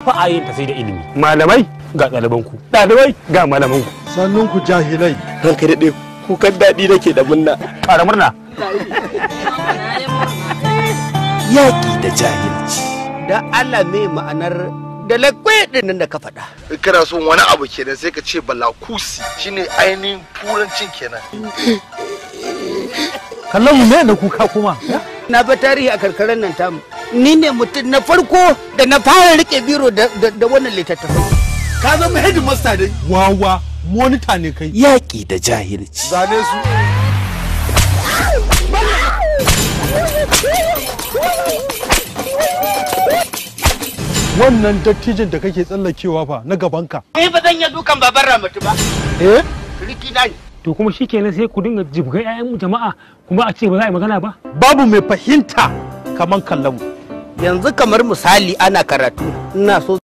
ba a yin ta sai da ilimi malamai ga ɗalibanku ɗalibai ga malamanku sannun ku jahilai ranka daɗe kukan daɗi nake da munna ƙara murna yaƙi da jahilci da Allah me ma'anar da lakwai din nan da ka faɗa. in kana son wani abu kenan sai ka ce balakusi shine ainihin turancin kenan kallon mu me na kuka kuma Na ba tarihi a karkarar nan tamu. Ni ne mutum na farko da na fara rike biro da da wannan littattafai. ka zama headmaster dai wawa monita ne kai yaƙi da jahilci zane su wannan dattijin da kake tsallakewa fa na gabanka Ni ba zan iya dukan baban Ramatu ba. eh Riki na ne. to kuma shikenan sai ku dinga jibgai 'ya'yan jama'a kuma a ce ba za a yi magana ba babu mai fahimta kaman kallon mu Yanzu kamar misali ana karatu. Ina so